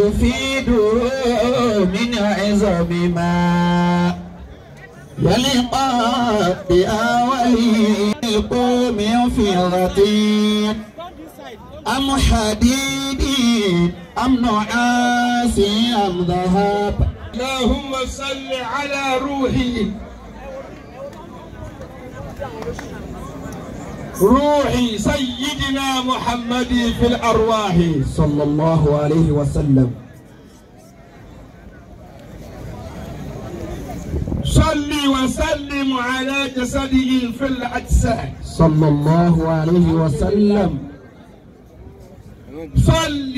يفيد من عظم ما يلقى بأول القوم فضة أم حديد أم نعاس أم ذهب اللهم صل على روحي روحي سيدنا محمد في الأرواح صلى الله عليه وسلم صل وسلم على جسده في الأجساد صلى الله عليه وسلم صل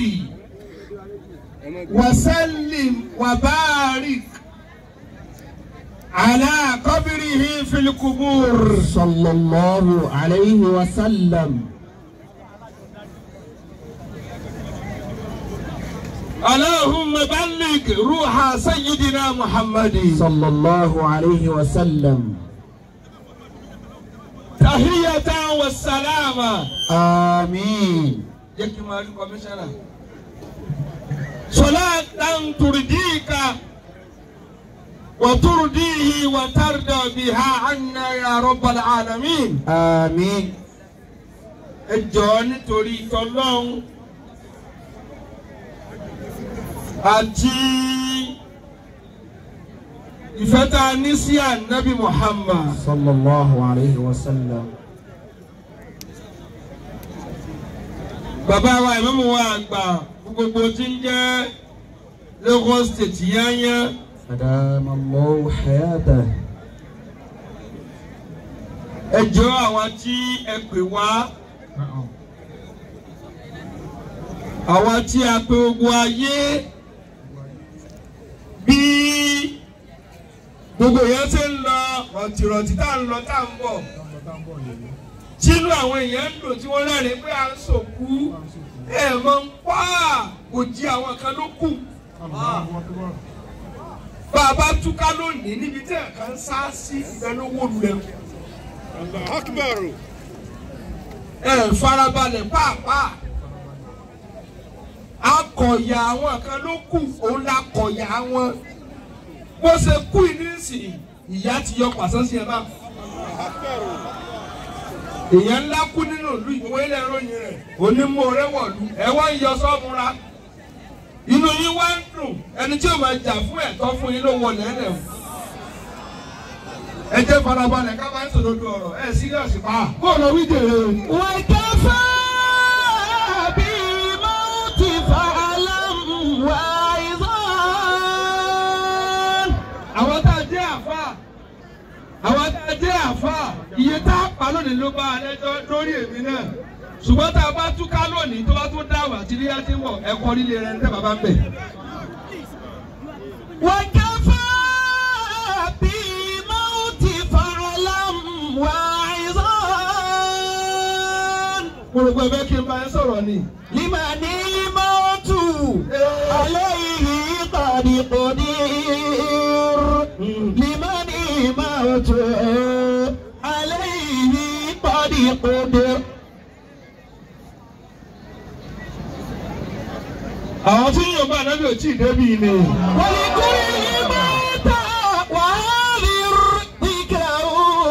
وسلم وبارك على قبره في القبور صلى الله عليه وسلم اللهم بلغ روح سيدنا محمد صلى الله عليه وسلم تحية والسلامة آمين jẹ́ kí n máa rí kọmíṣánná. sọlá tàǹtùrìdìkà wàtúrìdìhì wàtàrdà bìhà ànà ya rabbal alamin. آمين ẹ jọ̀ọ́ nítorí tọ́lọ́hún àti ìfẹ́ tá a ní sí ànábì Muhammad. صلى الله عليه وسلم bàbá wa ìmáàmù wa àgbà gbogbo tí ń jẹ́ Lagos State yányá. أدام الله حياته ẹ jọ̀ọ́ àwọn tí ẹ pè wá àwọn tí a pè gbogbo ayé bí gbogbo yẹn ṣe ń lọ ọ̀tìrọ̀tì tá à ń lọ tá à ń bọ̀ tínú àwọn èèyàn ń dùn tí wọ́n rẹ́rìn pé à ń sòkú ẹ̀ mọ̀ ń pa kò jí àwọn kan ló kù bá a bá túká lónìí níbi tí ẹ̀ka ń sá sí ìdánwò lulẹ̀ Akbaru. ẹ farabalẹ̀ pàápàá akọ̀yà àwọn kan ló kù òun la kọ̀yà wọn bó ṣe kú ìnísìn ìyá ti yọ pàṣẹ sí ẹ bá èèyàn ńlá kú nínú ìlú ìwé ilẹ̀ ìròyìn rẹ̀ onímọ̀ wọ̀lú ẹ wá ń yọ sọ́mùra inú yín wá ń dùn ẹni tí ó máa jà fún ẹ̀tọ́ fún yín ló wọlé ẹ̀lẹ̀ o ẹ jẹ́ farabalẹ̀ ká máa ń sòdodo ọ̀rọ̀ ẹ̀ síríọ̀sì pa bóòlù wí jèrè o. وكفى بالموت فاعلم واعظا àwọn tá a jẹ́ àfa àwọn tá a jẹ́ àfa iye tá a pa lónìí ló bá a lẹ́jọ́ lórí èmi náà ṣùgbọ́n tá a bá túká lónìí tó bá tún dá wà tí ilé ti wọ̀ ẹ̀kọ́ líle rẹ̀ ń tẹ́ bàbá ń bẹ̀. وكفى بالموت فاعلم واعظا mo rò pé ẹ fẹ́ kí n bá yẹn sọ̀rọ̀ ni. لمن الموت عليه قد قدير لمن الموت عليه قد قدر àwọn tí yóò bá anábì ò tí ì débi ni. ولكل موت وهذر ذكره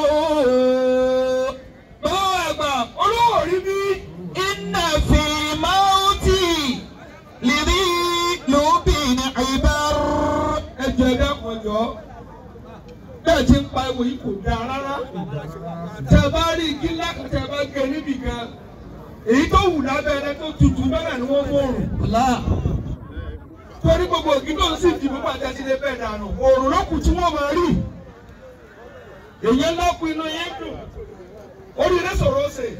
bàbá àgbà olówó rí bí. إن في الموت لذي لب عبر ẹjọ ẹdá kọjọ bẹ́ẹ̀ tí ń pa ewu yìí kò dáa rárá tẹ bá rí igi ńlá kan tẹ bá gé níbì kan èyí tó wù lábẹ́ ẹni tó tutù bẹ́ẹ̀ ni wọ́n mọ̀rùn torí gbogbo ògì tó ń sì dìbò pàtẹ sí lè bẹ́ẹ̀ dànù òòrùn ló kù tí wọ́n máa rí èyí ńlá kù inú yín dùn orí rẹ sọ̀rọ̀ ó sè.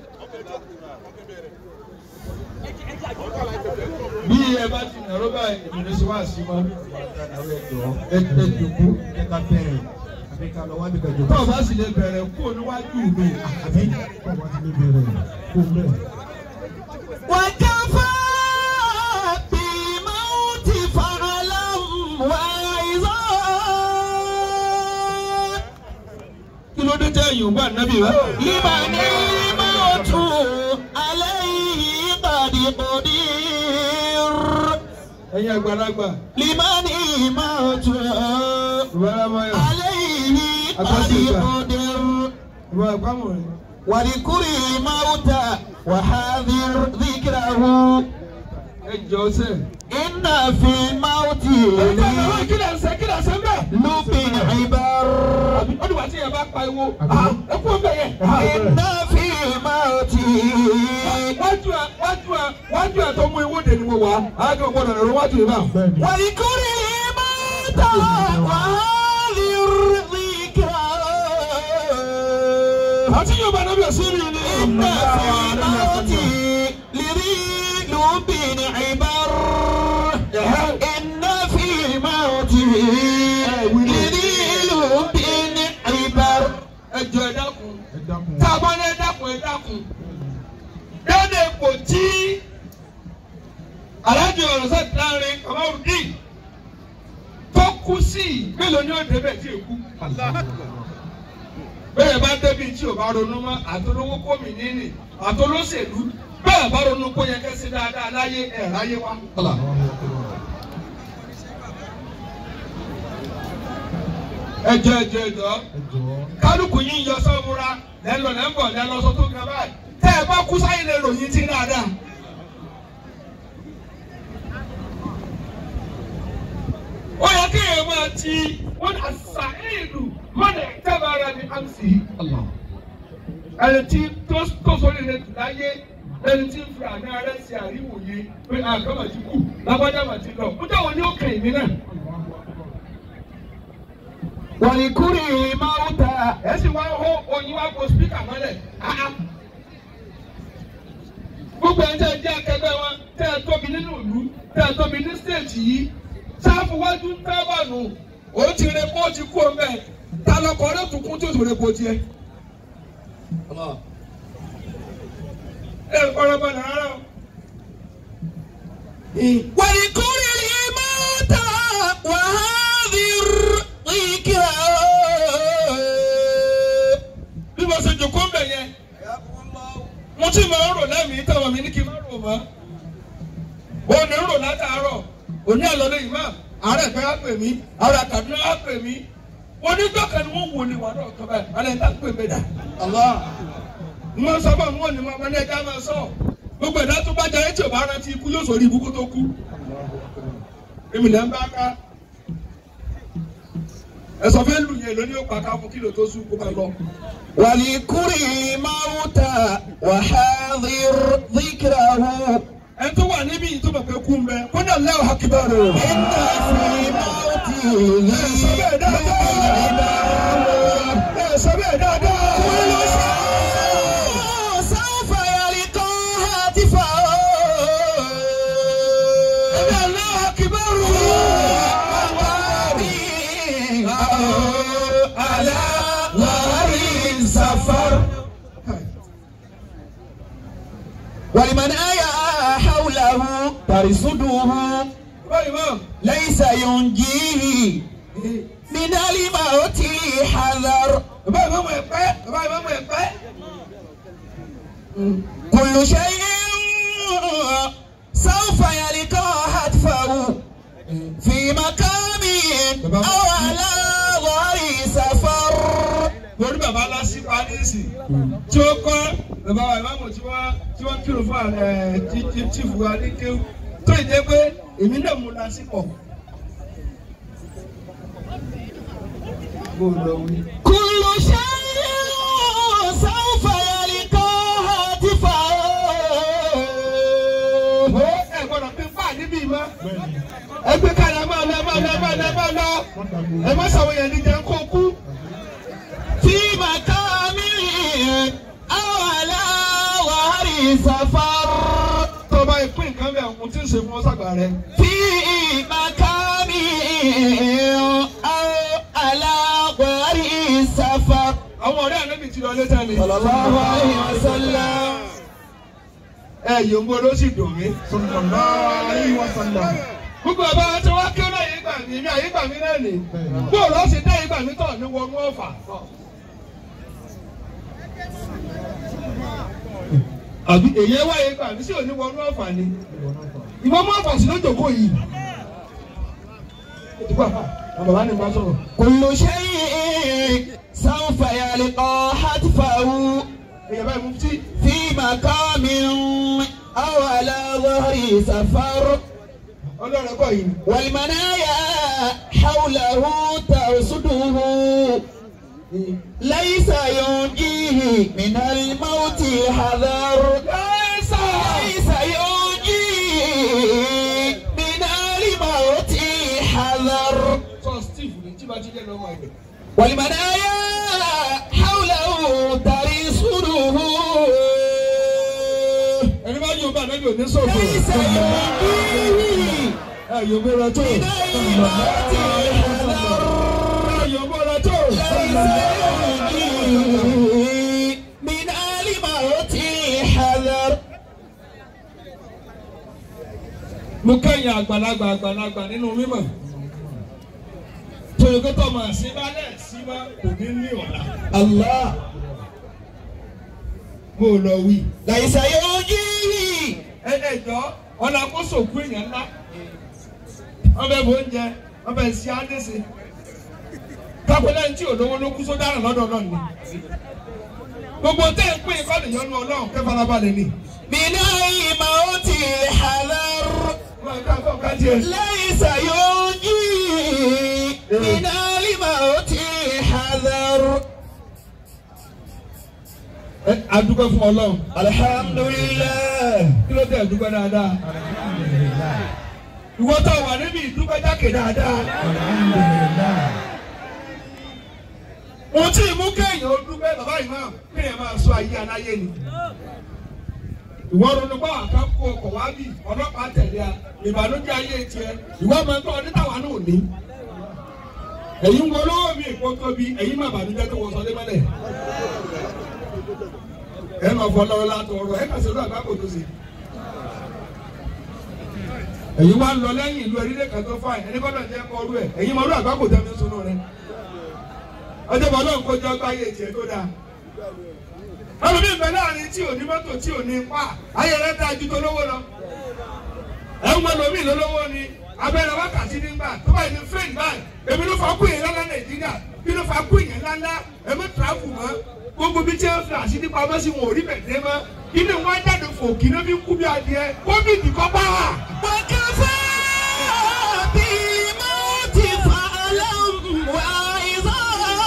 bí ẹ bá ti nàró báyìí èmi ní sọ wá sí ma ẹ ẹ dùkú Ká bẹ̀rẹ̀ àbí ká lọ wájú kẹjọ. tó o bá sì lè bẹ̀rẹ̀ kú níwájú mi. Àbí kọ́ wá ti lè bẹ̀rẹ̀ kó bẹ̀rẹ̀. وكفى بالموت فاعلم واعظا kí ló dé tẹ́ yorùbá nábì wá. لمن الموت عليه قد قدير ẹ̀yin àgbàlagbà لمن موت ìbáramáyọ̀ عليه قد قدر ìbá àpamọ̀ rẹ̀. واذكر الموت وحاذر ذكره ẹ jọ sẹ́. إن في الموت ìbáramáyọ̀ kí lè ṣe kí lè ṣe bẹ́ẹ̀. لب عبر ó dìgbà tí yẹn bá pariwo ẹ kú ọbẹ̀ yẹn. إن في الموت wájú ẹ wájú ẹ wájú ẹ tó mú ìwọ́de ni mo wà á kí n gbọ́dọ̀ lọ́rọ́ wájú yìí náà. bẹ́ẹ̀ni واذكر الموت وحاذر ذكره àti yóò bá nábìyà sí rí ni. إن في الموت لذي لب عبر إن في الموت لذي لب عبر ẹ jọ ẹ dákun. ẹ dákun tá a bá ní ẹ dákun ẹ dákun. dáadé kò tí alájọ ọ̀rọ̀ sẹ́ láàrin kàmáwùdí tó kú sí mélòó ni ó débẹ̀ tí èkú. bẹ́ẹ̀ bá débi tí o bá ronú mọ́ àtolówó kómi níní àtolóṣèlú bẹ́ẹ̀ bá ronú kó yẹ kẹ́sí dáadáa láyé ẹ̀ ráyé wá. ẹ jọ ẹ jọ ẹ jọ ẹ jọ̀ọ́ kálukú yín yọ sọ́múra lẹ́lọ lẹ́mbọ̀ lẹ́lọ sọ tó ga báyìí tẹ́ ẹ bá kú sáyé lè ròyìn tí dáadáa. ó yẹ kí èèyàn máa ti wọn àṣà ìlú mọ́nà ìtẹ́bàárà ní àmsì. ẹni tí tó tó sórí rẹ̀ tù láyé ẹni tí ń fi àná rẹ̀ ṣe àríwòye pé àgbàmọ̀ ti kú lágbájá mà ti lọ. ó dáwọn ní ó kàn mí náà. واذكر الموت ẹ sì wá hó oyin wá kó spíkà mọ́lẹ̀ áá. gbogbo ẹni tẹ́ ẹ jẹ́ akẹgbẹ́ wọn tẹ́ ẹ tóbi nínú ìlú tẹ́ ẹ tóbi ní stéètì yìí sáfù wájú ń tẹ́ bà nù ó ti rẹ kó ti kú ọmọ ẹ ta lọkọ rẹ tún kún tó tó rẹ kó tiẹ̀. ẹ ọ̀rọ̀ bá nàrà o. واذكر الموت وحاذر ذكره bí mo ṣe jòkó ń bẹ̀ yẹn mo ti máa ń rò lẹ́mìí táwọn mi ní kí n má rò mọ́ ó ní rò látàárọ̀ òní àlọ́lé yìí máa àárẹ̀ pé á pè mí àárẹ̀ àkàdúrà á pè mí onídọ́kẹ́ ni wọ́n wò ní wà náà kọ́ báyìí alẹ́ ta pè mí dà mo sọ fún àwọn òní wọn ní ẹja máa sọ gbogbo ẹ̀dá tó bá jẹ́ tí ò bá rántí ikú yóò sọ orí ibú kó tó kú èmi lẹ́ ń bá ká ẹ̀sọ́ fẹ́ lù yẹn lóní ó pa ká fún kílò tó sùn kó máa lọ. واذكر الموت وحاذر ذكره ẹ tó wà níbí yìí tó bẹ̀ pé kú ń bẹ kó náà lẹ́wọ̀ hakibaru. إن في الموت ẹ sọ bẹ́ẹ̀ dáadáa. ẹ sọ bẹ́ẹ̀ dáadáa. سوف يلقى هاتفه ẹ náà lẹ́wọ̀ hakibaru. على ظهر السفر ولمن آيا حوله ترصده báyìí mọ́. ليس ينجيه من الموت حذر báyìí mọ́ mọ́ ẹ pẹ́. báyìí mọ́ mọ́ ẹ pẹ́. كل شيء سوف يلقى هتفه في مقام أو على ظهر سفر lórí bàbá lásì parísì tí ó kọ́ bàbá wa ìmáàmù tí wọ́n tí wọ́n kírun fún ẹ tí tí tí fún wa ní kéwù tó ì jẹ́ pé èmi náà mú lásì pọ̀. bó lọ wí. كل شيء سوف يلقى هتفه ó ẹ gbọ́dọ̀ pín fáà níbí mọ́. bẹ́ẹ̀ni ẹ gbé kalẹ̀ ẹ máa lọ ẹ máa lọ ẹ máa lọ ẹ máa lọ. wọ́n dàgbò ẹ má sàwọn yẹn ní jẹ́ kó kú. في مقام أو على ظهر سفر tó o bá yẹ pín nǹkan bẹ́ẹ̀ ohun tí ń ṣe fún ọ sàgbà rẹ. في مكان أو على ظهر سفر àwọn ọ̀rẹ́ ànábì ti lọ lé tẹ́lẹ̀. صلى الله عليه وسلم ẹ yòǹgbò ló sì dùn mí. sallallahu alaihi wasallam gbogbo ọba tí wọ́n kí ó náà yé gbà mí mi àyè gbà mí náà nì. bẹ́ẹ̀ni bóòlù ọ̀sìn dá yé gbà mí tọ̀ ní wọnú ọ̀fà. àbí èyí wá yé gbà mí sí òní wọnú ọ̀fà ni. ìwọ náà fà ìwọ mú ọ̀fà sí lójókòó yìí. ìtukọ̀ àfà àwọn bàbá ni mo bá sọ̀rọ̀. كل شيء سوف يلقى حتفه èèyàn báyìí mufti في مقام أو على ظهر سفر ọlọ́run ẹ̀kọ́ yìí ni. والمنايا حوله ترصده ليس ينجيه من الموت حذر ليس ليس ينجيه من الموت حذر sọ steve ní tí bá ti jẹ́ lọ́wọ́ ẹ̀dẹ̀. والمنايا حوله ترصده ẹni bá yóò bá anábì òní sọ̀rọ̀. ليس ينجيه ẹ yóò bóra tó. من الموت حذر ẹ yóò bóra tó. من آل موتي حذر mo kẹ́yìn àgbàlagbà àgbàlagbà nínú mímọ̀. tòyókòtò mà sí balẹ̀ sí ma kò ní ní ọ̀la. الله mo lọ wí. ليس يوجيه ẹ ẹ jọ ọ̀nà àkóso òkú èèyàn ńlá. wọ́n bẹ bó oúnjẹ wọ́n bẹ sí ándèsè. kápẹ́lẹ́ ní tí òdòwó ló kú sódà lọ́dọ̀ náà ni. gbogbo tẹ́ ń pè é kọ́ nìyọnu ọlọ́run kẹ́ farabalẹ̀ ni. من آل موتي حذر wọ́n ká fọ́ ká tiẹ̀. ليس يوجيه من آل موتي حذر ẹ adúgbò fún ọlọ́run. الحمد لله kí ló dé ẹ̀dúgbò dáadáa. ìwọ tó wà níbi ìdúgbò jákè dáadáa. mo tí ì mú kéèyàn ó dúpẹ́ bàbá yìí náà kéèyàn máa sọ ayé aláyé ni. ìwọ ronú bá wà ká kó ọkọ̀ wá bì ọlọ́pàá tẹ̀lé a ìbànújẹ́ ayé tiẹ̀ ìwọ máa ń tọ́ ọdún táwa náà ní. èyí ń wọlé mi ìkó tóbi èyí má bànújẹ́ tó wọ sọdé mọ́lẹ̀. ẹ máa fọ lọ́wọ́ látọ̀ ọ̀rọ̀ ẹ kà sí ọdún àgbákò tó ṣe èyí wá ń lọ lẹ́yìn ìlú erílẹ̀ kan tó fáìn ẹni gbọ́dọ̀ jẹ́ kọ́ ọrú ẹ̀ èyí mọ ọdún àgbákò tẹ́ mi sunú rẹ ọjọ́ bọ̀ náà ń kójọ gbáyé tiẹ̀ tó dáa ọlọ́mí ìgbẹ́ láàrin tí ò ní mọ́tò tí ò ní pa ayé rẹ dáa ju tolówó lọ ẹ̀ ń gbọ́dọ̀ mí lólówó ni abẹ́rẹ́ wákàtí nígbà tó bá yẹ fẹ́ẹ̀n báyìí èmi ló fà kú yẹn lọ́lá nàìjíríà bí ló fà kú yẹn lọ́lá èmi tìráfù mọ́ gbogbo bí tí wọ́n fi àṣírí pamọ́ sí wọn ò rí bẹ̀ẹ́ mọ́ inú wọn jáde fòkì náà fi ń kú bí adìẹ kóbìdì kọ́ bá wà. وكفى بالموت فألم وعظا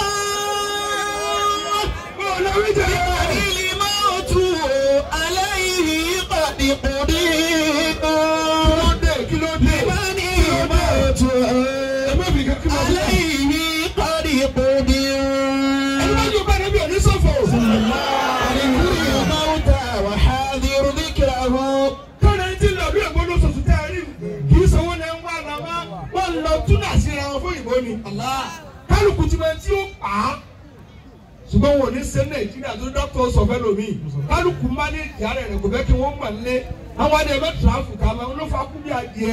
Ọlọ́run jẹ́ الموت عليه قد قدر kí ló dé? من الموت Ẹ má fi kankan mọ́ bẹ́ẹ̀. عليه قد قدر Ẹni bá yóò bá rẹ̀ bí òní sọ̀fọ̀. لكل موت وحاذر ذكره Kọ́ni ẹni tí ń lọ bí ẹ̀gbọ́n lóṣooṣù tẹ́ ẹ rí kì í sanwó náà ń wá ara wa. Wọ́n lọ túnà síra wọn fún ìbò ni. Kálukú ti máa tí ó pa á. Ṣùgbọ́n wọn ò ní ṣe Nàìjíríà tó dọ́kítọ̀ sọ fẹ́ lómi. Kálukú máa ní ìdí ara rẹ̀ kò fẹ́ kí wọ́n mọ̀ nílé. Àwọn adìẹ bẹ́ẹ̀ tìráfù ká máa ń ló fa kú bí adìẹ.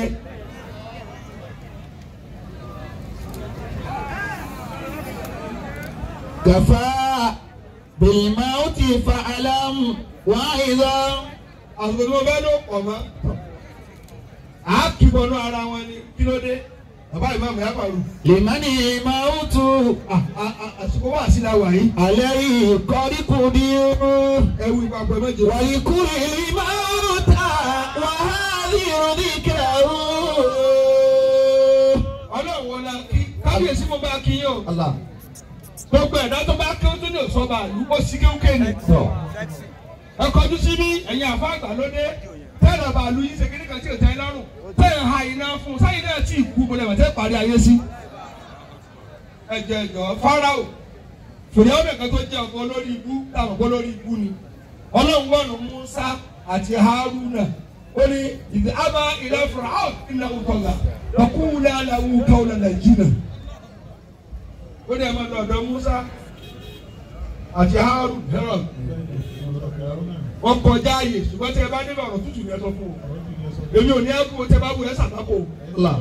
كفى بالموت فألم وعظا Àsìkò tí mo fẹ́ ló pọ̀ mọ́. Àá kìbọnú ara wọn ni kí ló dé? Bàbá ìmáàmù yá pàrọ̀. لمن الموت àsìkò wà sí la wà yìí. عليه قد قدر ẹwù ìpapọ̀ méje. ولكل الموت وهذه ذكره ọlọ́run wọlé kí kábíyèsí mo bá kí yín o. الله gbogbo ẹ̀dá tó bá kí ó tó ní òsọ́ba àlú ó sì kéwké ni. ẹ kọjú sí ní ẹ̀yin àfa àgbàlódé tẹ́lẹ̀ bá lu yín ṣe kíní kan tí ò tẹ́ ẹ lọ́rùn tẹ́ ẹ ha iná fún un sáyìn náà tí ì kú mo lè wọ́n tẹ́ parí ayé sí. ẹ jẹ ẹjọ Fáráò fìdíhàn nìkan tó jẹ ọkọ lórí ibú táwọn ọkọ lórí ibú ni ọlọ́run wọ̀nù Musa àti Haruna ó ní ìdí àbá ilẹ̀ Fáráò ìlà òkọ̀gà lọ́kùnrin aláwù káwọn nàìjíríà ó ní ẹ̀ máa lọ ọ̀dọ̀ Musa àti Harun Herod wọ́n kọjá ààyè ṣùgbọ́n tí ẹ bá nílò ọ̀rọ̀ tútù yẹn sọ fún o èmi ò ní ẹ kú o tẹ bá wù ẹ sàtàkò الله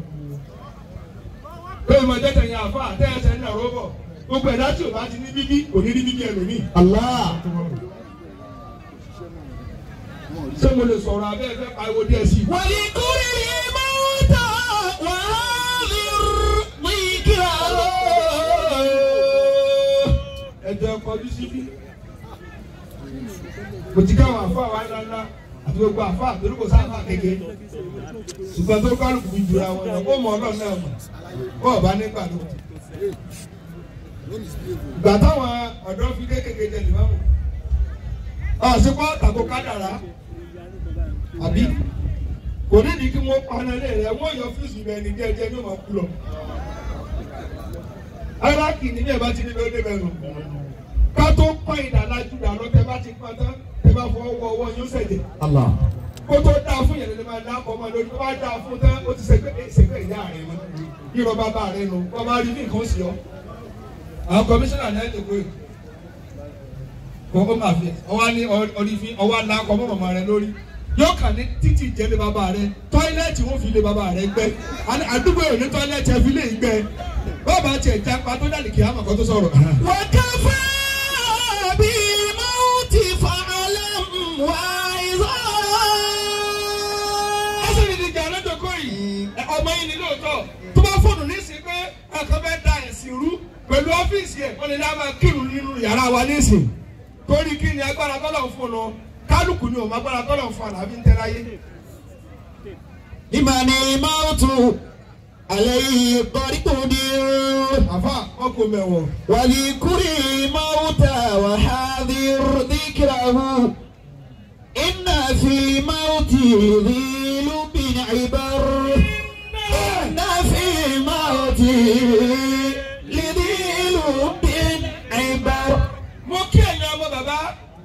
pé ìmọ̀ jẹ́ tẹ̀yìn àfa àtẹ̀yẹsẹ̀ ní ọ̀rọ̀ bọ̀ gbogbo ẹ̀dá tí o bá ti ní bíbí kò ní rí bíbí ẹlòmíì الله ṣé mo lè sọ̀rọ̀ abẹ́ ẹ fẹ́ pariwo díẹ̀ sí i. ولكل الموت وهذه kọjú síbí kò tí káwọn àfọ àwa ńláńlá àti gbogbo àfọ àtòrí kò sáfà kéke ṣùgbọ́n tó kálukú fi jura wọn lọ kó mọ ọlọ́run náà mọ̀ kó ọba nígbà ló gbà táwọn ọ̀dọ́ fi kékeré jẹ lè má mọ̀ àṣepọ̀ àtàkó kádàrá àbí kò nídìí kí wọ́n paná lé rẹ̀ wọ́n yọ fíìsì rẹ̀ ní jẹ́jẹ́ ní ọmọ kú lọ. arákì ní bẹ́ẹ̀ bá ti ní lóde bẹ́ẹ̀ nù. ká tó pọ́n ìdálájú dà lọ tẹ́ bá ti pọ́n tán tẹ́ bá fọwọ́ wọ ọwọ́ yóò ṣẹ̀jẹ̀. Allah. kó tó dáa fún yẹn lè máa dá ọkọ̀ ọmọ lórí tó bá dáa fún tán ó ti ṣègbè ṣègbè ìyá rẹ̀ mọ́. yírọ̀ bàbá rẹ̀ nù wọ́n máa rí ní nǹkan sí ọ. àwọn kọmíṣánná náà ti pé kókó máa fi ọwọ́ ní ọdí fi ọwọ́ ńlá kọ́ mọ́ màmá rẹ lórí yóò kà ní títì jẹ́ lé bàbá rẹ tọ́ílẹ̀tì wọ́n fi lé bàbá rẹ gbẹ́ Àní àdúgbò yòó ní tọ́ílẹ̀tì ẹ fi lé gbẹ́ bàbá tiẹ̀ jápa tó dàlí kìá màkọ́ tó sọ̀rọ̀. وكفى بالموت فاعلم واعظا ẹsẹ̀ ní ìdíje alẹ́dọ̀kọ́ yìí ẹ, ọmọ yìí ni lóòótọ́ tó bá fóònù nísìnyí pé ẹ̀kan fẹ́ da ẹ̀sìn rú pẹ̀lú ọ́fíìsì ẹ̀ wọ́n lè dá máa kírun nínú yàrá wa nísìnyí torí kí ni agbára tọ́lọ̀ ń fún un kálukú ni òun agbára tọ́lọ̀ ń fún un àbí ń tẹ́ láyé. لمن الموت عليه طريق àfa ọkọ mẹ́wọ̀n. ولكل موت وحاذر ذكره إن في الموت ذيل بن عبر إن في الموت لذيل بن عبر mo kí ẹ̀yin ọmọ bàbá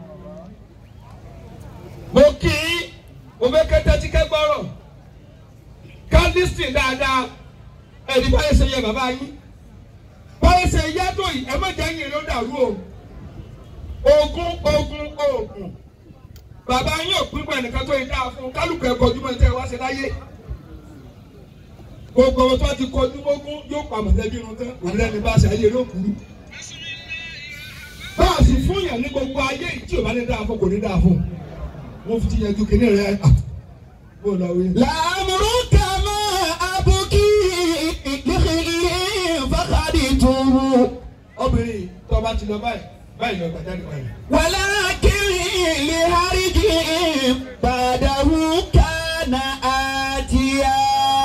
mo kí mo fẹ́ kẹ́tẹ́ tí kẹ́ gbọ́rọ̀ ká lísìn dáadáa ẹ̀rí báyìí ṣe yẹ bàbá yín báyìí ṣe yẹ tó yìí ẹ má jẹ́ yín ló dàrú o ogun ogun ogun bàbá yín ò pín pẹ̀lú nìkan tó yìí dáa fún kálukú ẹ̀ kọjú mọ́ ẹ̀tẹ́ wá ṣe láyé gbogbo ọmọ tó ti kọjú mọ́gún yóò pa mọ̀lẹ́bí irun tán òun lẹ́ni bá ṣe ayé ló kúrú báàsì fún yàn ní gbogbo ayé yìí tí o bá ní dáa fún kò ní dáa fún wọn fi ti yanjú kínní rẹ à bó lọ wí. لأمرك ما أبكي لخير فخدته obìnrin tó bá ti lọ báyìí báyìí lọ gbàjáde báyìí. ولكن لهرج بعده كان آتيا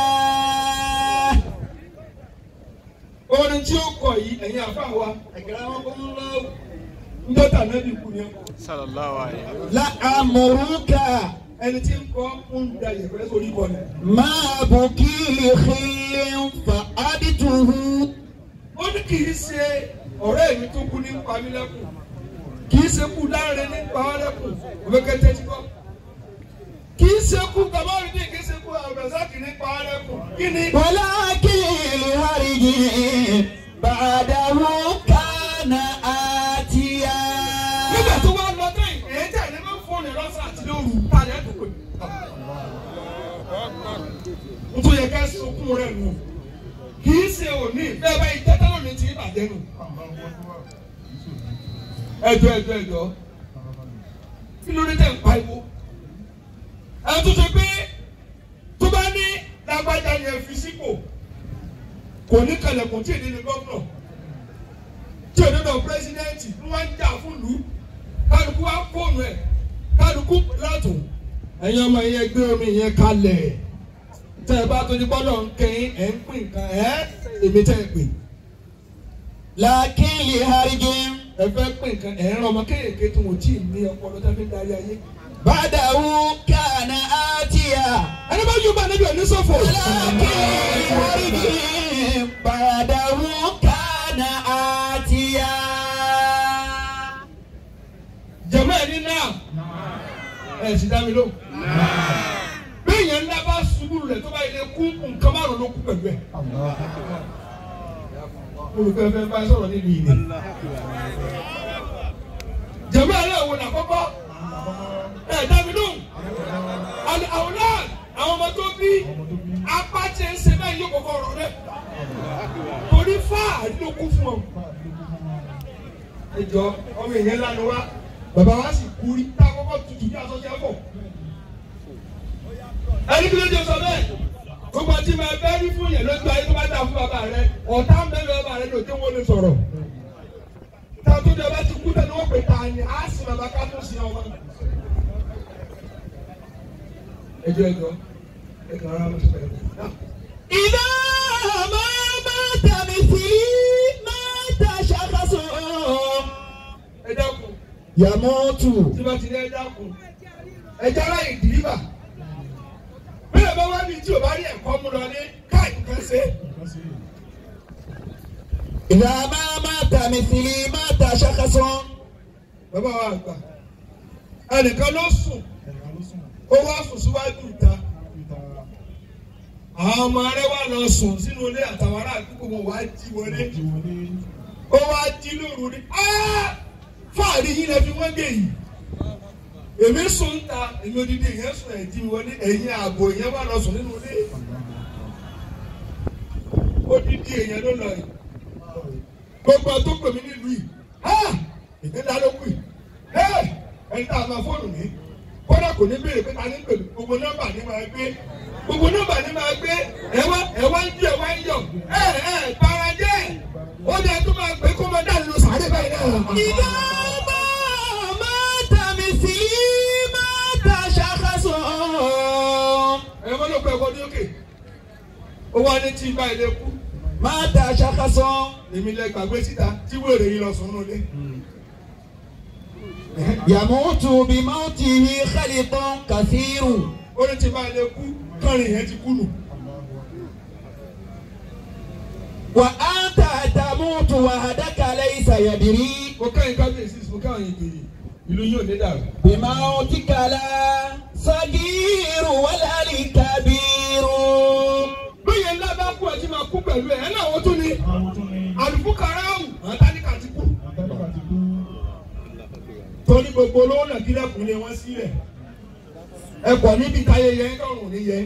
orin tí ó kọ yìí ẹ̀yin àfa wa ẹ̀gẹ́rẹ́ wọn kò ń lọ ndọ́tà náà bí kú ni ẹ kọ. sallallahu alayhi wa لأمرك ẹni tí ń kọ́ ń da yẹ̀pẹ̀ sórí kọ ni. ما أبكي لخير فأدته ó ní kì í ṣe ọ̀rẹ́ mi tó kú ní pamílẹ́kùn kì í ṣe kú láre ní pamílẹ́kùn òbẹ́kẹ́tẹ́ ti kọ́ kì í ṣe kú kàmáwìdì kì í ṣe kú àbẹ̀sákì ní pamílẹ́kùn kí ni. ولكن لهرج بعده كان آتيا nígbà tó wá lọ tán yìí èyí tẹ̀ ní bá fóònù lọ́sàn àti lóru tàlẹ́ àdúgbò n tó yẹ ká sunkún rẹ̀ nù kì í ṣe òní bẹ́ẹ̀ bá yìí tẹ́tẹ́ lónìí ti bàjẹ́ nù. ẹjọ́ ẹjọ́ ẹjọ́ kí ló dé tẹ̀ ń pariwo ẹ tó ṣe pé tó bá ní lágbájá yẹn fi sípò kò ní kalẹ̀kùn tí èdè ní gómìnà tí èdè náà pírẹsidẹ́ǹtì ń wá ń jà fún ìlú kálukú wá fóònù ẹ̀ kálukú látò ẹ̀yin ọmọ yẹn gbé omi yẹn kalẹ̀ tẹ́ ẹ bá tó ní gbọ́dọ̀ ń kẹ́yìn ẹ̀ ń pín nǹkan ẹ̀ èmi tẹ́ ẹ pè لكن لهرج ẹ fẹ́ pín nǹkan ẹ̀ ń rán ọmọ kéèké tó wọ́n tí ì ní ọpọlọ tẹ́ fi ń darí ayé. بعده كان آتيا ẹni bá yóò bá níbi ẹ̀ ní sọ́fọ̀. ولكن لهرج بعده كان آتيا jẹ̀mọ́ ẹ̀ ní náà ẹ̀ sì dá mi lóhùn. bẹ́ẹ̀ yẹn ńlá bá ṣubú rẹ̀ tó bá yẹ kú nǹkan márùn-ún ló kú pẹ̀lú ẹ̀. olùfẹ́fẹ́ bá sọ̀rọ̀ nínú ìlú. jẹ̀mọ́ ẹ̀ lẹ́wọ̀n ní àkọ́kọ́ ẹ̀ dá mi lóhùn. àlẹ́ àwọn náà àwọn ọmọ tó bí apá tí ń ṣe bẹ́ẹ̀ yóò kọ́kọ́ rọ̀ rẹ̀. torí fáàrí ló kú fún ọ. ẹ jọ ọmọ ìyẹn lánàá wá bàbá wa sì kú rí tá a kọ́kọ́ tutù bí aṣọ jẹ́ bọ̀. ẹni kí ló dé sọ bẹ́ẹ̀ gbogbo àti máa bẹ́ẹ̀ rí fún yẹn lójú ayé tó bá dà fún bàbá rẹ ọ̀tá ń bẹ́ẹ̀ lọ bàbá rẹ ló dé wọ́n lè sọ̀rọ̀. tá a tó jẹ bá ti kú tẹ́lẹ̀ wọ́n pè ta ni á sì bàbá ká tó sin ọmọ. ẹjọ́ ẹjọ́ ẹjọ́ ara mi sọ̀rọ̀ ẹjọ́. إذا ما مات مثلي مات شخص ẹ dákun يموت tí bá ti ní ẹ dákun ẹ jára ìdìríbà bẹ́ẹ̀ bá wá ní tí o bá rí ẹ̀kọ́ mú lọ ní káàkiri kan ṣe. إذا ما مات مثلي مات شخص bàbá wa àgbà ẹnìkan ló sùn ó wá sùn síwájú ìta àwọn ọmọ rẹ̀ wà lọ sùn sínú ilé àtàwọn ará àdúgbò wọn wá jí wọlé ó wá jí lóru ní "Ah! fáàrí yín lẹ fi wọ́n gé yìí èmi sùn ta èmi odidi ìyẹn sùn ẹ̀ jí wọlé ẹ̀yìn ààbò ìyẹn wà lọ sùn nínú ilé odidi èyàn ló lọ yìí gbogbo tó pè mí nílùú yìí "Ah! ìdílé ló kù yìí "Eh! ẹni tá a máa fóònù ní kódà kò ní béèrè pé ta ní pèlú gbogbo nọ́mbà ní máa gbé gbogbo nọ́mbà ní máa gbé ẹwà ẹwà ń jí ẹwà ń yọ ẹ ẹ para jẹ ó dẹ tó máa gbé kó máa dà nínú sàárè báyìí náà. إذا ما مات مثلي مات شخص ẹ mọ́ ló pẹ́ ẹ̀kọ́ ní òkè ó wá ní tí báyìí lè kú مات شخص èmi lẹ gbàgbé síta tí wèrè yìí lọ sùn nínú ilé. يموت بموته خلط كثير ó ní tí báyìí lè kú kọrin yẹn ti kú nù. وأنت تموت وحدك ليس يدري mo káyìn kábíyèsí mo káyìn ìgbèrè ìlú yóò ní dàrú. بموتك لا صغير ولا الكبير lóye ńlá bá kú ẹ tí máa kú pẹ̀lú ẹ̀ ẹ̀ náà wọ́n tún ní àlùfúkàràwù àtàlíkà ti kú. torí gbogbo olówó náà kí lẹ́kùn lé wọ́n sílẹ̀ ẹ kọ̀ níbi táyé yẹn kọ̀rùn ní yẹn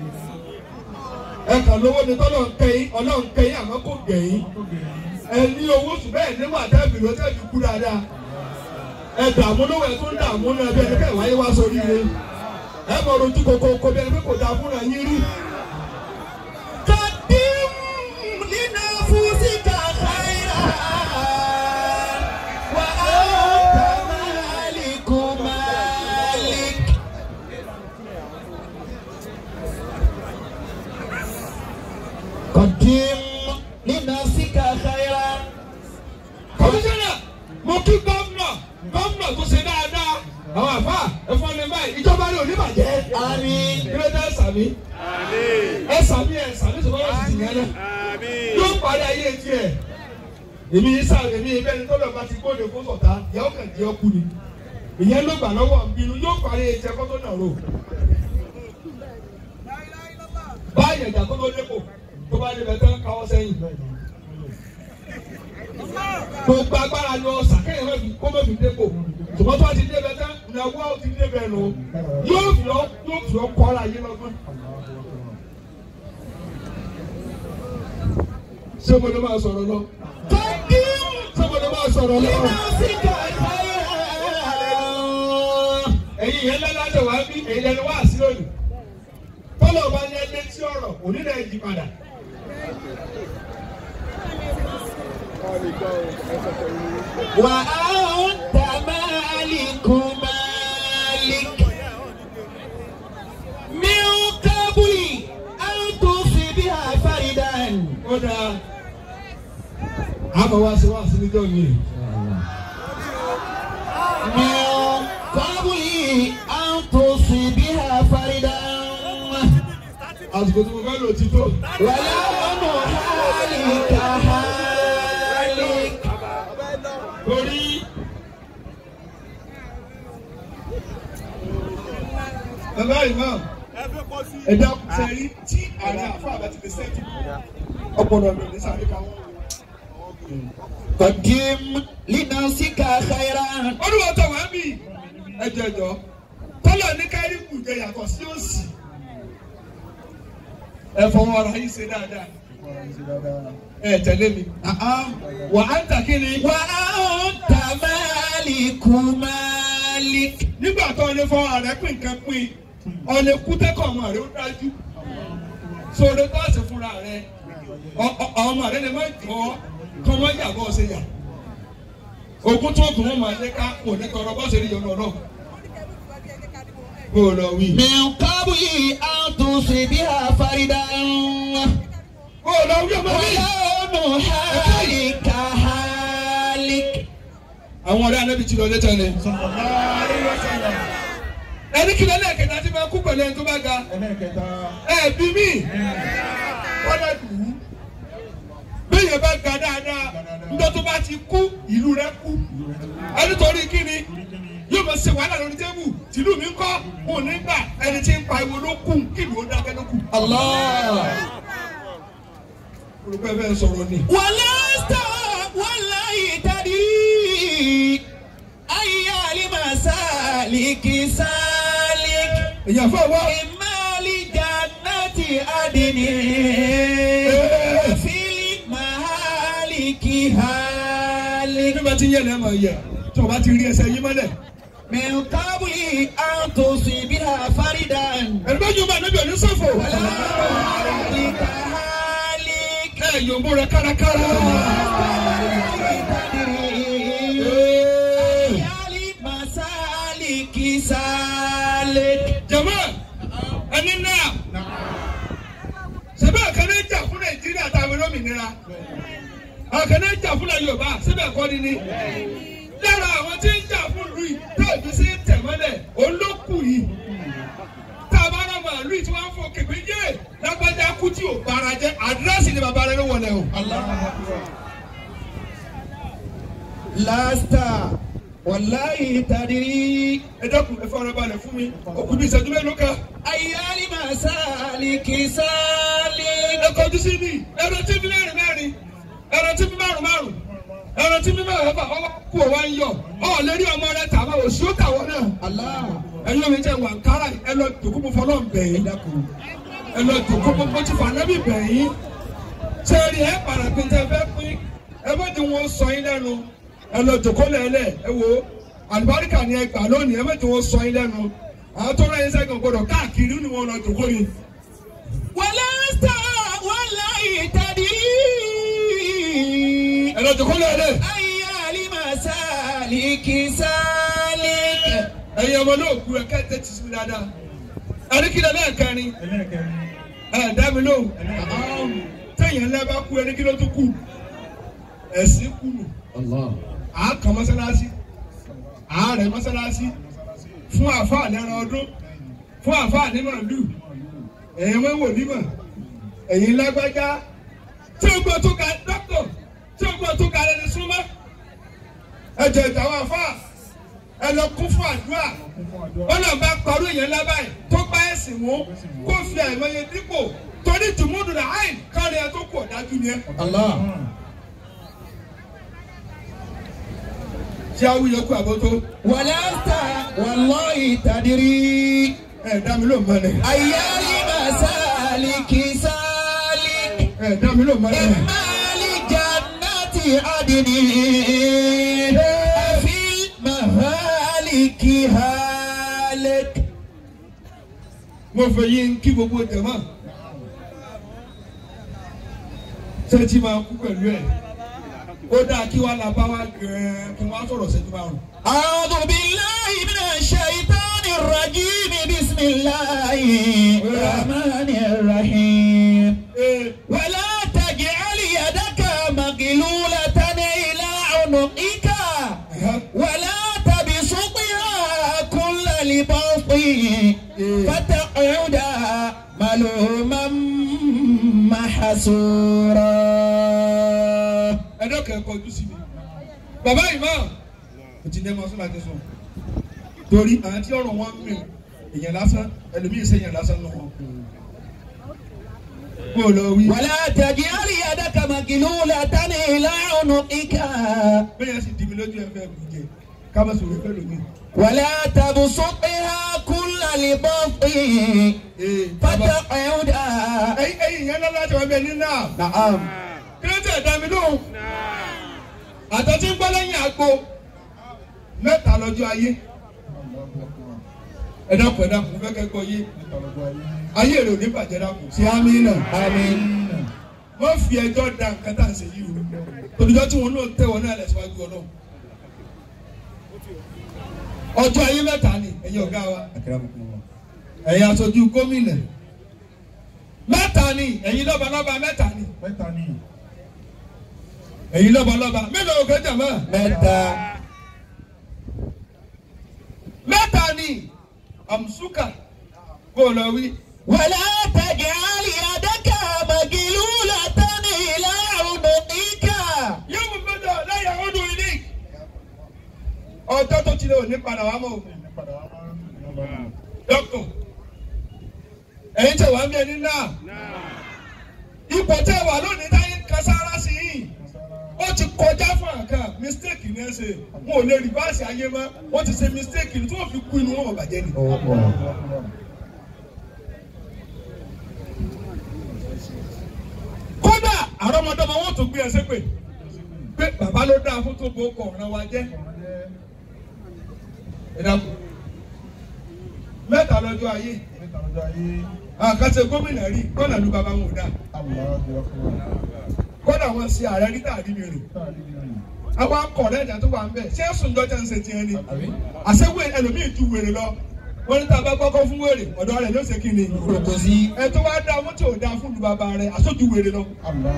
ẹ kàn lówó ni tọ́lọ̀ ń kẹ́yìn ọlọ́run kẹ́yìn àmọ́ kò gẹ̀yìn ẹ ní owó sùn bẹ́ẹ̀ nígbà tẹ́ẹ̀bì ló tẹ́ẹ̀bì kú dáadáa ẹ dààmú lówó ẹ tó ń dààmú náà bí ẹni kẹ́ wáyé wá sórí rẹ ẹ mọ̀ rojú koko kó bí ẹni pé kò dáa fúnra yín rí. قدم لنفسك خيرا وأنت مالك مالك قدم لنفسك خيرا kọmíṣánná mo kí gómìnà gómìnà tó ṣe dáadáa àwọn àfa ẹ̀fọn ní báyìí ìjọba ní oníbàjẹ́ آمين ìrẹ́dá ẹ̀sàmí ẹ̀sàmí ẹ̀sàmí sọ̀rọ̀ wọ́n sì yẹn náà yóò parí ayé tiẹ̀ èmi yìí sáà èmi yìí bẹ́ẹ̀ ni tọ́lọ̀ bá ti kóde fún sọ̀tá ìyàwó kan jẹ́ ọkù ni ìyẹn ló gbà lọ́wọ́ bínú yóò parí ayé tiẹ̀ kọ́tọ́ náà rò báyìí ẹ̀dá tó ló dépò tó bá débẹ̀ tán káwọ́ sẹ́yìn gbogbo agbára ni ọ̀sà kẹ́yìn má fi kó má fi dépò ṣùgbọ́n tó bá ti débẹ̀ tán ìnáwó ti débẹ̀ nù yóò fi ọ́ yóò fi ọ́ kọ́ ara yé lọ́gbọ́n. ṣé mo lè máa sọ̀rọ̀ lọ? قدم ṣé mo lè máa sọ̀rọ̀ lọ? لنفسك خيرا ẹ̀yin yẹn lẹ́lájọ wá bí èyí lẹ́nu wá sí lónìí. tọ́lọ̀ bá ní ẹgbẹ́ tí ọ̀rọ̀ òní náà yí padà. وأنت مالك مالك من قبل أن تصيبها فردا ó dáa àmọ́ wá sí wá sí níjọ́ mi. من قبل أن تصيبها فردا àsìkò tí mo fẹ́ lò ti tó. ولون حالك حالك torí bàbá imam ẹ̀dá sẹ́rí tí ààrẹ àfa àbá ti lè sẹ́ẹ̀tì ọpọlọ mi ní sáré káwọn. قدم لنفسك خيرا olùwọ́ tó wá bí ẹjọ́ ẹjọ́ tọ́lọ̀ ní káríkù jẹ yàtọ̀ sí òsì ẹ fọwọ́ ara yín ṣe dáadáa ẹ tẹ̀lé mi wà á ń tà kí ni. وأنت مالك مالك nígbà tó ọ lè fọ ààrẹ pín nǹkan pín ọ lè kú tẹ́kọ̀ ọmọ rẹ ó dájú sóore tó àṣẹ fúnra rẹ ọ- ọ- ọmọ rẹ lè má jọ ọ kọ́ wọ́n yà bọ́ ọ ṣe yà ogun tó kùn wọn máa lé ká kò ní tọrọ bọ́ọ̀sì rí yọnu ọlọ́run. kó o lọ wí. من قبل أن تصيبها فردا kó o lọ wí ọmọ mi. ولون حالك حالك àwọn ọ̀rẹ́ anábì ti lọ létọ́ ni. sallallahu alayhi wa sallam. ẹni kí lẹ́lẹ́ kẹta tí máa kú pẹ̀lú ẹni tó bá ga. ẹlẹ́kẹta. ẹ bí mi. wọ́n lọ dùn ún. bẹ́ẹ̀ bá ga dáadáa níjọ́ tó bá ti kú ìlú rẹ̀ kú. ẹni torí kí ni yóò máa ṣe wàhálà lórí tẹ́bù tìlú mi ń kọ́ òun nígbà ẹni tí ń pa ìwo ló kù kí ìlú ó dákẹ́ ló kù. الله olùkọ́ ẹ fẹ́ sọ̀rọ̀ ni. ولست والله تدري أي المسالك سالك èyàn fẹ́ wá. إما لجنة عدن في المهالك هالك bí bá ti yẹ lẹ́ẹ̀ máa yẹ tí o bá ti rí ẹsẹ̀ yín mọ́lẹ̀. من قبل أن تصيبها فردا ẹni bá yóò bá níbi òní sọ̀fọ̀. ولا هالك هالك ẹ yòǹbó rẹ kárakára. masaliki salik. jama ẹni náà sẹ́bẹ̀ kan náà jà fún nàìjíríà táwọn olómìnira àwọn kan náà jà fún yorùbá síbẹ̀ kọ́ ni ni lára àwọn tí ń jà fún ìlú yìí tá ìlú sí tẹ̀mọ́lẹ̀ olókù yìí tá a bá rà màálù yìí tí wọ́n á fọ kèké yé lágbájá kú tí ò bára jẹ́ àdírẹ́sì ni bàbá rẹ ló wọlé o. lasta wàláyé tadiri. ẹ dákun ẹ fọwọ́n balẹ̀ fún mi òkú bí ìṣẹ́jú mélòó kan. ayali masaliki salik. ẹ kọjú sí mi ẹrọ tí mi mẹ́rin mẹ́rin ẹrọ tí mi márùn márùn ẹrọ tí mi mẹ́rin mẹ́fà ọwọ́ kú ọ wá ń yọ ọ lérí ọmọ rẹ tàbá òsì ó tàwọn náà Allah. ẹ̀yin omi jẹ wà kára ẹ lọ dòkú mo fọlọ́ bẹ̀ yín ẹ lọ dòkú mo mo ti fà nábì bẹ̀ yín sẹ́ẹ̀rì ẹ padà pé tẹ fẹ́ pín ẹ má ti wọn sọ yín lẹ́nu ẹ lọ dòkó lẹ́lẹ̀ ẹ wo àlùbáríkà ni ẹ gbà lónìí ẹ má ti wọn sọ yín lẹ́nu àwọn tó rẹ̀ yín sẹ́gun gbọdọ̀ káàkiri ni wọn lọ dòkó yín. wàlásítà wàláyé tadiri. ẹ lọ dòkó lẹ́lẹ̀ ayali masaliki salik. ẹ̀yin ọmọ náà kú ẹ kẹ́ tẹ́tí sí mi dáadáa ẹni kí lọ náà kẹrin ẹlẹ́kẹrin. ẹ dá mi lóhùn téèyàn ńlá bá kú ẹni kí ló tún kù ẹ̀sìn kù nù àákan mọ́sálásí àárẹ̀ mọ́sálásí fún àfáà lẹ́ran ọdún fún àfáà ní màálù ẹ̀yin wọ́n wò nímọ̀ ẹ̀yin lágbájá tí o gbọ́ tó ga dọ́kítọ̀ tí o gbọ́ tó ga lẹ́ni súnmọ́ ẹ̀jẹ̀ ìtàwọn àfáà ẹ lọ kún fún àdúrà wọn náà bá parọ́ èèyàn lábàáyé tó bá ẹ̀sìn mú kó fi àìmọye dípò torí tùmúdùn náà àìn kárí ẹ tó kù ọ̀dájú ni ẹ. Allah. tí a wúyẹ kú àbótó wàlásítà wàláyé tadiri. ẹ dá mi ló mọ́lẹ̀ ayali masaliki salik. ẹ dá mi ló mọ́lẹ̀. imali jannati adini. fi mahaliki halik. mo fẹ́ yín kí gbogbo jẹ̀mọ́ sẹ́tì máa kú pẹ̀lú ẹ̀ ó dáa kí wàá la bá wa gẹ̀ẹ́ kí wọ́n á sọ̀rọ̀ sẹ́tì márùn. أعوذ بالله من الشيطان الرجيم بسم الله الرحمن الرحيم ee ولا تجعل يدك مغلولة إلى عنقك ولا تبسطها كل البسط فتقعد ملوما محسورا ẹ dọ́kẹ́ ẹ kọjú sí mi. bàbá imam kò ti dẹ́ mọ́ sọ́la ti sọ torí àwọn tí ọ̀rọ̀ wọn mi èèyàn lásán ẹlòmíì sẹ́yìn lásán ló wọn. mo lọ wí. ولا تجعل يدك مغلولة إلى عنقك bẹ́ẹ̀ sì dìbò lójú ẹ fẹ́ kú jẹ ká má sọ̀rọ̀ fẹ́ lómi. ولا تبسطها كل البسط ee bàbá فتقعد ẹyin ẹyin yẹn lọ́la tí wọ́n bẹ ní náà. نعم kílódé ẹ̀dá mi lóhùn. àtẹ̀tí ń gbọ́ lẹ́yìn àgbo mẹ́ta lọ́jọ́ ayé. ẹ dákun ẹ dákun fẹ́ kẹ́ gbọ́ yé ayé rẹ̀ ò ní bàjẹ́ dákun sí àmì náà. آمين wọ́n fi ẹjọ́ da nǹkan tá à ń ṣe yìí o. olùjọ́ tí wọn náà tẹ̀ wọn náà lẹ̀ síwájú ọlọ́run. ọjọ́ ayé mẹ́ta ni ẹ̀yin ọ̀gá wa Akramakumullah. ẹ̀yin aṣojú gómìnà mẹ́ta ni ẹ̀yin lọ́balọ́ba mẹ́ta ni Mẹ́ta ni. ẹ̀yin lọ́balọ́ba mélòó kẹ́ jàmọ́ Mẹ́ta. mẹ́ta ni àmùsùkà kó o lọ wí. ولا تجعل يدك مغلولة إلى عنقك yóò mú mẹ́ta lẹ́yìn ọdún ilé ọjọ́ tó ti lé òní padà wá mọ́ òkú. Padà wá máa ń lọ bá mi. dọ́kítọ̀ ẹ̀yin tẹ̀ wá ń bí ẹni náà ipò tẹ̀ wà lónìí táyé kására sí yìí ó ti kọjá fún àká mistake ní ẹ ṣe wọn ò lè rìbáàsì ayé mọ́ wọ́n ti ṣe mistake ní tí wọ́n fi kú inú wọn ò bàjẹ́ ni. kódà àrọ́mọdọ́mọ wọn tó gbé ẹsẹ̀ pé pé bàbá ló dáa fún tó bo ọkọ̀ ọ̀ràn wa jẹ́ ẹ dákun mẹ́ta lọ́jọ́ ayé àkàtà gómìnà rí kọ́nà ló bàbá wọn ò dáa kọ́nà wọn ṣe ààrẹ rí tàbí mi rìn àwọn akọ̀rẹ́ ẹ̀dá tó wà ń bẹ̀ ṣé sùnjọ́ tẹ́ ń ṣe tiẹ̀ ni àṣewé ẹlòmíì ju wèrè lọ wọ́n ní tá a bá kọ́kọ́ fún wèrè ọ̀dọ́ rẹ̀ ló ṣe kí ni Kòtò sí. ẹ tó wá dá ọmọ tí ò dá fún lu bàbá rẹ̀ àṣojú wèrè lọ.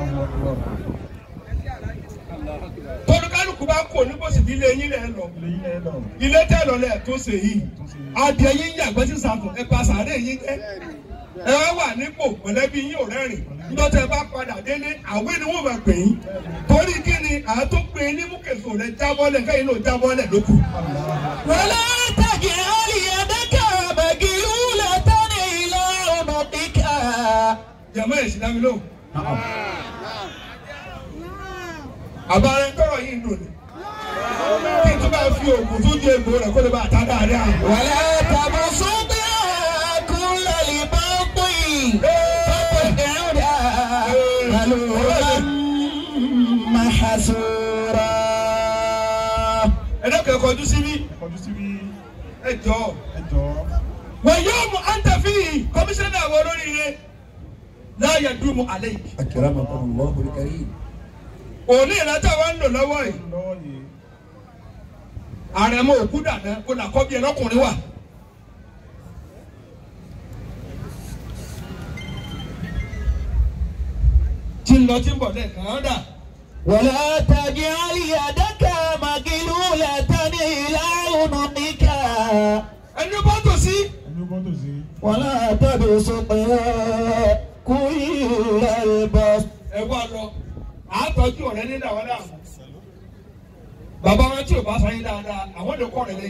tọ́lùkálùkù bá kò ní bó sì bí ilé yín lẹ̀ lọ ilé tẹ́ lọ lẹ̀ tó ṣe yìí adìẹ yín yàgbẹ́ sí sàfọ̀ ẹ pa sàárè yín jẹ́ ẹ wá wà nípò mọ̀lẹ́bí yín ò rẹ́rìn ńdọ́tẹ́ bá padà délé àwé ni wọ́n máa pè yín torí kí ni àtó pé ní múkèso rẹ̀ jábọ́lẹ̀ kẹ́yìn náà jábọ́lẹ̀ lókù. ولا تجعل يدك مغلولة إلى عنقك jẹ̀mọ́ ẹ̀ sì dá mi lóhùn. àbára ń tọrọ yìí ń dùn ní. kí n tún bá fi oògùn tó di egbò rẹ̀ kó lè bá àtà dáadáa. ولا تبسطها كل البسط فتقعد ملوما محسورا ẹ dẹ́kun ẹ kọjú síbí ẹ jọ. wọ́n yóò mú àǹtẹ̀fì kọmíṣánná àwọn olóríire láàyè dùnmù àlẹ́ yìí. Akramakumullah al-karim. òní ìrántí wa ń lò lọ́wọ́ yìí. àrẹ̀mọ òkú dàda kó nà kọ́ bí ẹlọ́kùnrin wà. tí ń lọ tí ń bọ̀ lẹ́ẹ̀kan án dà. ولا تجعل يدك مغلولة إلى عنقك ẹni bá tò sí. ولا تبسطها كل البسط ẹ wá lọ àtọ́jú ọ̀rẹ́ nínú àwọn náà. bàbá wọn tí ò bá sọ yín dáadáa àwọn lè kọ́ ọ̀rẹ́ lẹ́yìn.